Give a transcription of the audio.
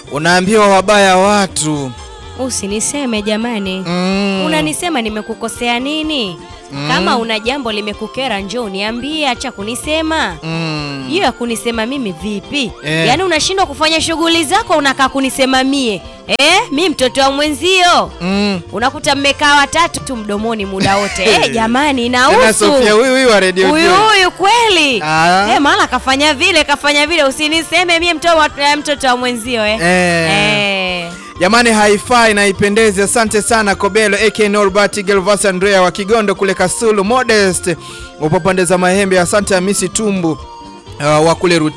unaambiwa wabaya watu Usiniseme jamani. mm. Unanisema nimekukosea nini? Kama una jambo limekukera njoo niambie, acha kunisema. mm. Hiyo ya kunisema mimi vipi? Eh. Yaani unashindwa kufanya shughuli zako unakaa kunisema mie. Eh, mi mtoto wa mwenzio. mm. Unakuta mmekaa watatu tu mdomoni muda wote. Eh, jamani Tena inahusu. Sofia huyu huyu wa radio Huyu Joy. huyu kweli. Ah. Eh, maana kafanya vile, kafanya vile usiniseme mie mtoto wa, eh, mtoto wa mwenzio eh. Eh. Eh. Jamani, haifai na ipendezi. Asante sana Kobelo AK Norbert Gelvas Andrea wa Kigondo kule Kasulu, Modest upo pande za Mahembe. Asante Hamisi Tumbu uh, wa kule Ruti